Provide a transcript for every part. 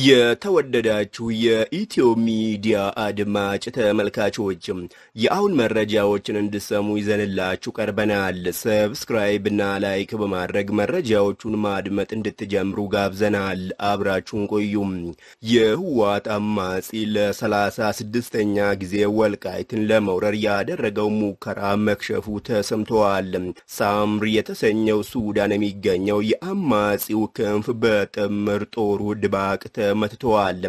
የተወደዳችሁ የኢትዮ ሚዲያ አድማጭ ተመልካቾችም የአሁን መረጃዎችን እንድሰሙ ይዘንላችሁ ቀርበናል። ሰብስክራይብ እና ላይክ በማድረግ መረጃዎቹን ማድመጥ እንድትጀምሩ ጋብዘናል። አብራችሁን ቆዩም። የህወሓት አማጺ ለሰላሳ ስድስተኛ ጊዜ ወልቃይትን ለመውረር ያደረገው ሙከራ መክሸፉ ተሰምተዋል። ሳምሪ የተሰኘው ሱዳን የሚገኘው የአማጺው ክንፍ በጥምር ጦሩ ድባቅ ተመትተዋል።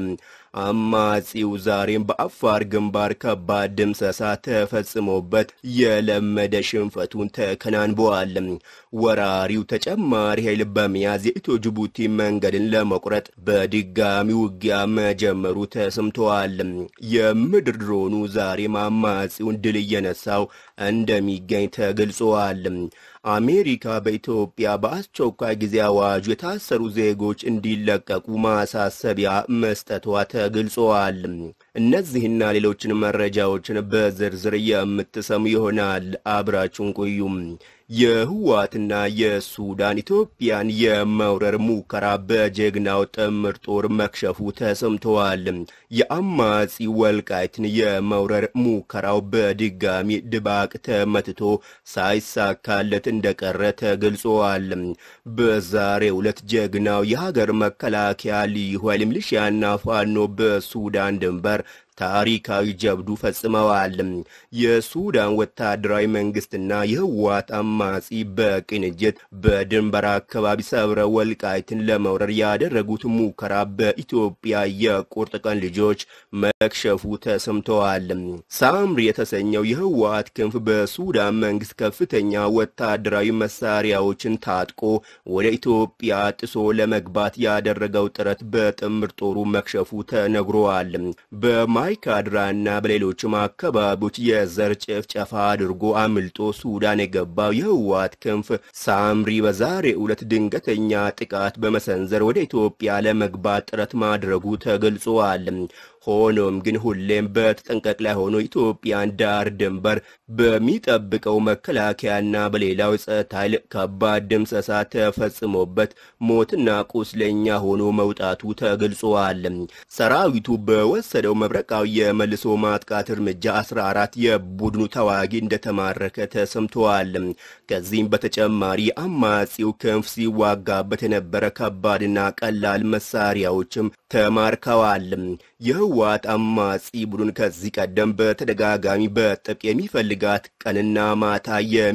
አማጺው ዛሬም በአፋር ግንባር ከባድ ድምሰሳ ተፈጽሞበት የለመደ ሽንፈቱን ተከናንበዋል። ወራሪው ተጨማሪ ኃይል በመያዝ የኢትዮ ጅቡቲ መንገድን ለመቁረጥ በድጋሚ ውጊያ መጀመሩ ተሰምተዋል። የምድር ድሮኑ ዛሬም አማጺውን ድል እየነሳው እንደሚገኝ ተገልጸዋል። አሜሪካ በኢትዮጵያ በአስቸኳይ ጊዜ አዋጁ የታሰሩ ዜጎች እንዲለቀቁ ማሳሰቢያ መስጠቷ ተገልጸዋል። እነዚህና ሌሎችን መረጃዎችን በዝርዝር የምትሰሙ ይሆናል። አብራችሁን ቆዩም። የህወሓትና የሱዳን ኢትዮጵያን የመውረር ሙከራ በጀግናው ጥምር ጦር መክሸፉ ተሰምተዋል። የአማጺ ወልቃይትን የመውረር ሙከራው በድጋሚ ድባቅ ተመትቶ ሳይሳካለት እንደቀረ ተገልጸዋል። በዛሬው ዕለት ጀግናው የሀገር መከላከያ ልዩ ኃይል ሚሊሺያና ፋኖ በሱዳን ድንበር ታሪካዊ ጀብዱ ፈጽመዋል። የሱዳን ወታደራዊ መንግስትና የህወሓት አማጺ በቅንጅት በድንበር አካባቢ ሰብረ ወልቃይትን ለመውረር ያደረጉት ሙከራ በኢትዮጵያ የቁርጥ ቀን ልጆች መክሸፉ ተሰምተዋል። ሳምሪ የተሰኘው የህወሓት ክንፍ በሱዳን መንግስት ከፍተኛ ወታደራዊ መሳሪያዎችን ታጥቆ ወደ ኢትዮጵያ ጥሶ ለመግባት ያደረገው ጥረት በጥምር ጦሩ መክሸፉ ተነግሯል። ማይካድራና በሌሎችም አካባቢዎች የዘር ጭፍጨፋ አድርጎ አምልጦ ሱዳን የገባው የህወሓት ክንፍ ሳምሪ በዛሬው ዕለት ድንገተኛ ጥቃት በመሰንዘር ወደ ኢትዮጵያ ለመግባት ጥረት ማድረጉ ተገልጿል። ሆኖም ግን ሁሌም በተጠንቀቅ ላይ ሆኖ ኢትዮጵያን ዳር ድንበር በሚጠብቀው መከላከያና በሌላው የጸጥታ ኃይል ከባድ ድምሰሳ ተፈጽሞበት ሞትና ቁስለኛ ሆኖ መውጣቱ ተገልጿል። ሰራዊቱ በወሰደው መብረቃዊ የመልሶ ማጥቃት እርምጃ 14 የቡድኑ ተዋጊ እንደተማረከ ተሰምተዋል። ከዚህም በተጨማሪ አማጺው ክንፍ ሲዋጋበት የነበረ ከባድና ቀላል መሳሪያዎችም ተማርከዋል። የህወሓት አማጺ ቡድን ከዚህ ቀደም በተደጋጋሚ በጥብቅ የሚፈልጋት ቀንና ማታ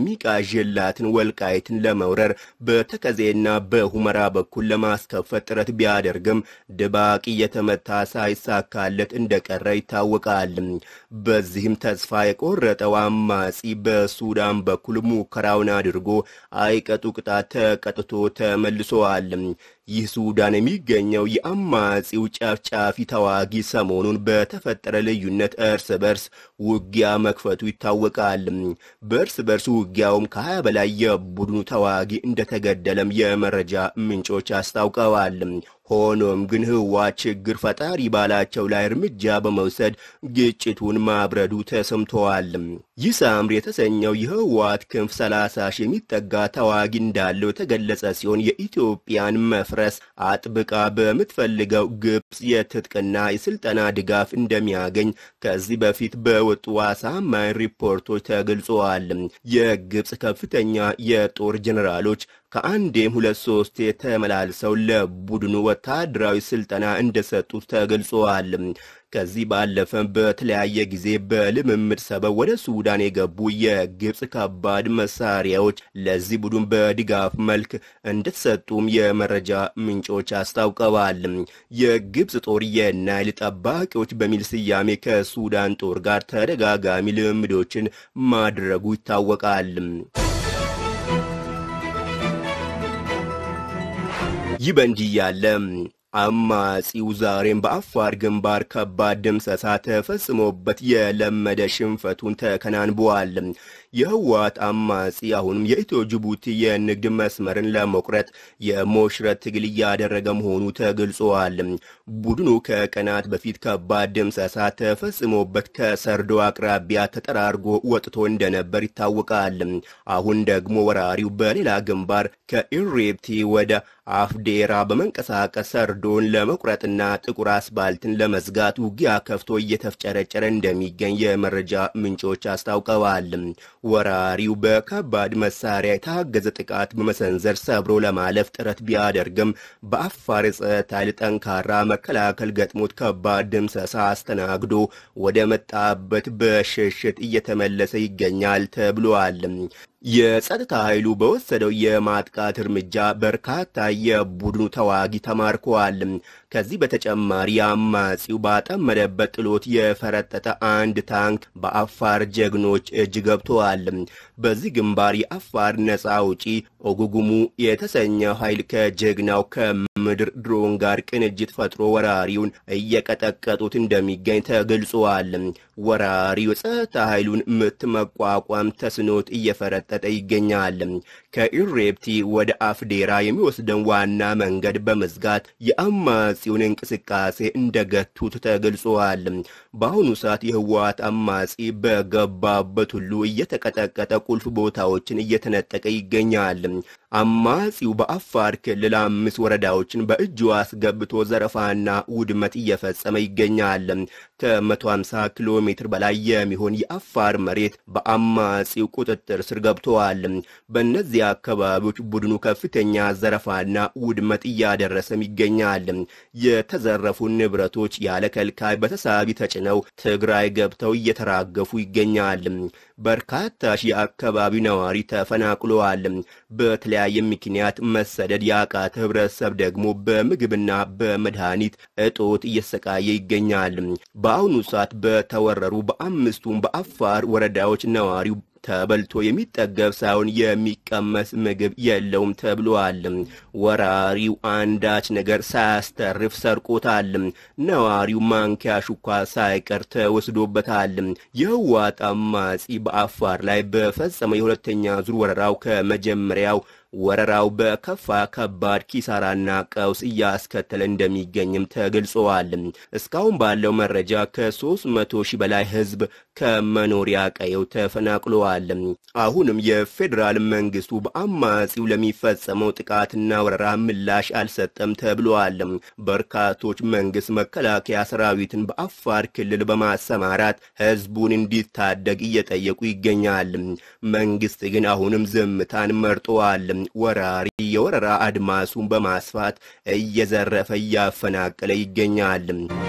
የሚቃዥላትን ወልቃይትን ለመውረር በተከዜና በሁመራ በኩል ለማስከፈት ጥረት ቢያደርግም ድባቅ እየተመታ ሳይሳካለት እንደቀረ ይታወቃል። በዚህም ተስፋ የቆረጠው አማጺ በሱዳን በኩል ሙከራውን አድርጎ አይቀጡ ቅጣት ተቀጥቶ ተመልሶዋል። ይህ ሱዳን የሚገኘው የአማጺው ጨፍጫፊ ተዋጊ ሰሞኑን በተፈጠረ ልዩነት እርስ በርስ ውጊያ መክፈቱ ይታወቃል። በእርስ በርስ ውጊያውም ከሀያ በላይ የቡድኑ ተዋጊ እንደተገደለም የመረጃ ምንጮች አስታውቀዋል። ሆኖም ግን ህወሓት ችግር ፈጣሪ ባላቸው ላይ እርምጃ በመውሰድ ግጭቱን ማብረዱ ተሰምተዋል። ይህ ሳምሪ የተሰኘው የህወሓት ክንፍ 30 ሺህ የሚጠጋ ተዋጊ እንዳለው የተገለጸ ሲሆን የኢትዮጵያን መፍረስ አጥብቃ በምትፈልገው ግብፅ የትጥቅና የስልጠና ድጋፍ እንደሚያገኝ ከዚህ በፊት በወጡ አሳማኝ ሪፖርቶች ተገልጸዋል። የግብፅ ከፍተኛ የጦር ጀኔራሎች ከአንዴም ሁለት ሶስቴ ተመላልሰው ለቡድኑ ወታደራዊ ስልጠና እንደሰጡት ተገልጸዋል። ከዚህ ባለፈም በተለያየ ጊዜ በልምምድ ሰበብ ወደ ሱዳን የገቡ የግብፅ ከባድ መሳሪያዎች ለዚህ ቡድን በድጋፍ መልክ እንደተሰጡም የመረጃ ምንጮች አስታውቀዋል። የግብፅ ጦር የናይል ጠባቂዎች በሚል ስያሜ ከሱዳን ጦር ጋር ተደጋጋሚ ልምምዶችን ማድረጉ ይታወቃል። ይህ በእንዲህ ያለ አማጺው ዛሬም በአፋር ግንባር ከባድ ድምሰሳ ተፈጽሞበት የለመደ ሽንፈቱን ተከናንበዋል። የህወሓት አማጺ አሁንም የኢትዮ ጅቡቲ የንግድ መስመርን ለመቁረጥ የሞሽረት ትግል እያደረገ መሆኑ ተገልጿል። ቡድኑ ከቀናት በፊት ከባድ ድምሰሳ ተፈጽሞበት ከሰርዶ አቅራቢያ ተጠራርጎ ወጥቶ እንደነበር ይታወቃል። አሁን ደግሞ ወራሪው በሌላ ግንባር ከኢሬፕቲ ወደ አፍዴራ በመንቀሳቀስ ሰርዶ በረዶን ለመቁረጥና ጥቁር አስፋልትን ለመዝጋት ውጊያ ከፍቶ እየተፍጨረጨረ እንደሚገኝ የመረጃ ምንጮች አስታውቀዋል። ወራሪው በከባድ መሳሪያ የታገዘ ጥቃት በመሰንዘር ሰብሮ ለማለፍ ጥረት ቢያደርግም በአፋር የጸጥታ ኃይል ጠንካራ መከላከል ገጥሞት ከባድ ድምሰሳ አስተናግዶ ወደ መጣበት በሽሽት እየተመለሰ ይገኛል ተብሏል። የጸጥታ ኃይሉ በወሰደው የማጥቃት እርምጃ በርካታ የቡድኑ ተዋጊ ተማርከዋል። ከዚህ በተጨማሪ አማጺው ባጠመደበት ጥሎት የፈረጠጠ አንድ ታንክ በአፋር ጀግኖች እጅ ገብተዋል። በዚህ ግንባር የአፋር ነፃ አውጪ ኦጉጉሙ የተሰኘው ኃይል ከጀግናው ከምድር ድሮን ጋር ቅንጅት ፈጥሮ ወራሪውን እየቀጠቀጡት እንደሚገኝ ተገልጿል። ወራሪው የጸጥታ ኃይሉን ምት መቋቋም ተስኖት እየፈረጠ እየተሰጠ ይገኛል። ከኢሬፕቲ ወደ አፍዴራ የሚወስደን ዋና መንገድ በመዝጋት የአማጺውን እንቅስቃሴ እንደገቱት ተገልጿል። በአሁኑ ሰዓት የህወሓት አማጺ በገባበት ሁሉ እየተቀጠቀጠ ቁልፍ ቦታዎችን እየተነጠቀ ይገኛል። አማጺው በአፋር ክልል አምስት ወረዳዎችን በእጁ አስገብቶ ዘረፋና ውድመት እየፈጸመ ይገኛል። ከ150 ኪሎ ሜትር በላይ የሚሆን የአፋር መሬት በአማጺው ቁጥጥር ስር ገብተዋል። በእነዚህ አካባቢዎች ቡድኑ ከፍተኛ ዘረፋና ውድመት እያደረሰም ይገኛል። የተዘረፉ ንብረቶች ያለ ከልካይ በተሳቢ ተጭነው ትግራይ ገብተው እየተራገፉ ይገኛል። በርካታ ሺህ የአካባቢው ነዋሪ ተፈናቅለዋል። በተለያየ ምክንያት መሰደድ ያቃተ ህብረተሰብ ደግሞ በምግብና በመድኃኒት እጦት እየሰቃየ ይገኛል። በአሁኑ ሰዓት በተወረሩ በአምስቱም በአፋር ወረዳዎች ነዋሪው ተበልቶ የሚጠገብ ሳይሆን የሚቀመስ ምግብ የለውም ተብሏል። ወራሪው አንዳች ነገር ሳያስተርፍ ሰርቆታል። ነዋሪው ማንኪያ ሹኳ ሳይቀር ተወስዶበታል። የህወሓት አማጺ በአፋር ላይ በፈጸመው የሁለተኛ ዙር ወረራው ከመጀመሪያው ወረራው በከፋ ከባድ ኪሳራና ቀውስ እያስከተለ እንደሚገኝም ተገልጸዋል። እስካሁን ባለው መረጃ ከ300 ሺህ በላይ ህዝብ ከመኖሪያ ቀየው ተፈናቅለዋል። አሁንም የፌዴራል መንግስቱ በአማጺው ለሚፈጸመው ጥቃትና ወረራ ምላሽ አልሰጠም ተብለዋል። በርካቶች መንግስት መከላከያ ሰራዊትን በአፋር ክልል በማሰማራት ህዝቡን እንዲታደግ እየጠየቁ ይገኛል። መንግስት ግን አሁንም ዝምታን መርጠዋል። ወራሪ የወረራ አድማሱን በማስፋት እየዘረፈ እያፈናቀለ ይገኛል።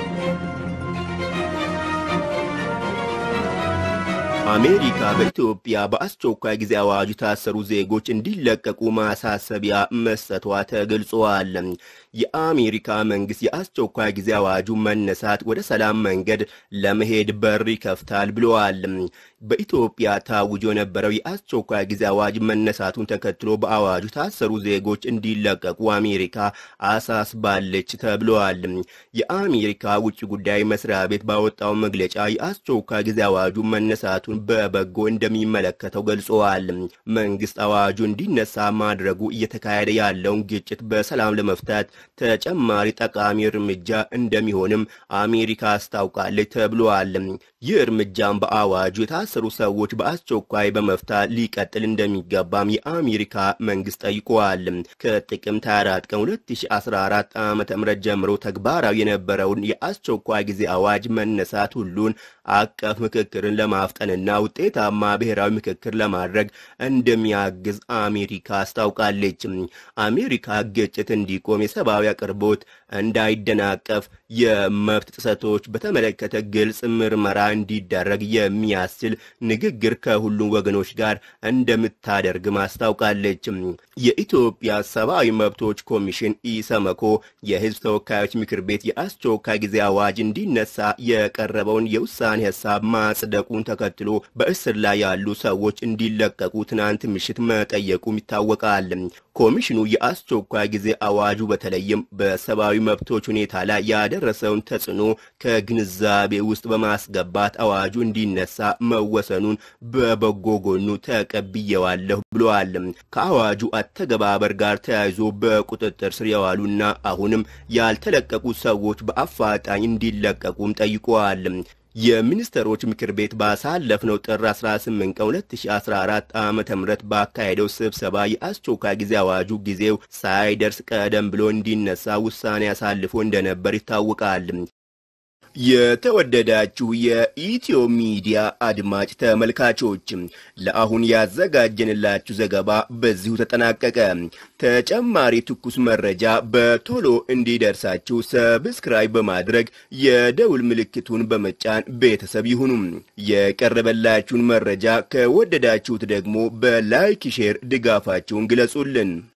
አሜሪካ በኢትዮጵያ በአስቸኳይ ጊዜ አዋጅ የታሰሩ ዜጎች እንዲለቀቁ ማሳሰቢያ መስጠቷ ተገልጿል። የአሜሪካ መንግስት የአስቸኳይ ጊዜ አዋጁ መነሳት ወደ ሰላም መንገድ ለመሄድ በር ይከፍታል ብለዋል። በኢትዮጵያ ታውጆ የነበረው የአስቸኳይ ጊዜ አዋጅ መነሳቱን ተከትሎ በአዋጁ የታሰሩ ዜጎች እንዲለቀቁ አሜሪካ አሳስባለች ተብለዋል። የአሜሪካ ውጭ ጉዳይ መስሪያ ቤት ባወጣው መግለጫ የአስቸኳይ ጊዜ አዋጁ መነሳቱን በበጎ እንደሚመለከተው ገልጸዋል። መንግስት አዋጁ እንዲነሳ ማድረጉ እየተካሄደ ያለውን ግጭት በሰላም ለመፍታት ተጨማሪ ጠቃሚ እርምጃ እንደሚሆንም አሜሪካ አስታውቃለች ተብሏል። ይህ እርምጃም በአዋጁ የታሰሩ ሰዎች በአስቸኳይ በመፍታት ሊቀጥል እንደሚገባም የአሜሪካ መንግስት ጠይቀዋል። ከጥቅምት 24 ቀን 2014 ዓ ም ጀምሮ ተግባራዊ የነበረውን የአስቸኳይ ጊዜ አዋጅ መነሳት ሁሉን አቀፍ ምክክርን ለማፍጠንና ውጤታማ ብሔራዊ ምክክር ለማድረግ እንደሚያግዝ አሜሪካ አስታውቃለች። አሜሪካ ግጭት እንዲቆም የሰብአዊ አቅርቦት እንዳይደናቀፍ የመብት ጥሰቶች በተመለከተ ግልጽ ምርመራ እንዲደረግ የሚያስችል ንግግር ከሁሉም ወገኖች ጋር እንደምታደርግም አስታውቃለች። የኢትዮጵያ ሰብአዊ መብቶች ኮሚሽን ኢሰመኮ የህዝብ ተወካዮች ምክር ቤት የአስቸኳይ ጊዜ አዋጅ እንዲነሳ የቀረበውን የውሳኔ ሀሳብ ማጽደቁን ተከትሎ በእስር ላይ ያሉ ሰዎች እንዲለቀቁ ትናንት ምሽት መጠየቁም ይታወቃል። ኮሚሽኑ የአስቸኳይ ጊዜ አዋጁ በተለይም በሰብአዊ መብቶች ሁኔታ ላይ ያደረሰውን ተጽዕኖ ከግንዛቤ ውስጥ በማስገባት አዋጁ እንዲነሳ መወሰኑን በበጎ ጎኑ ተቀብየዋለሁ ብለዋል። ከአዋጁ አተገባበር ጋር ተያይዞ በቁጥጥር ስር የዋሉና አሁንም ያልተለቀቁ ሰዎች በአፋጣኝ እንዲለቀቁም ጠይቀዋል። የሚኒስትሮች ምክር ቤት ባሳለፍነው ጥር 18 ቀን 2014 ዓ.ም ባካሄደው ስብሰባ የአስቸኳይ ጊዜ አዋጁ ጊዜው ሳይደርስ ቀደም ብሎ እንዲነሳ ውሳኔ አሳልፎ እንደነበር ይታወቃል። የተወደዳችሁ የኢትዮ ሚዲያ አድማጭ ተመልካቾች ለአሁን ያዘጋጀንላችሁ ዘገባ በዚሁ ተጠናቀቀ። ተጨማሪ ትኩስ መረጃ በቶሎ እንዲደርሳችሁ ሰብስክራይብ በማድረግ የደውል ምልክቱን በመጫን ቤተሰብ ይሁኑ። የቀረበላችሁን መረጃ ከወደዳችሁት ደግሞ በላይክ ሼር ድጋፋችሁን ግለጹልን።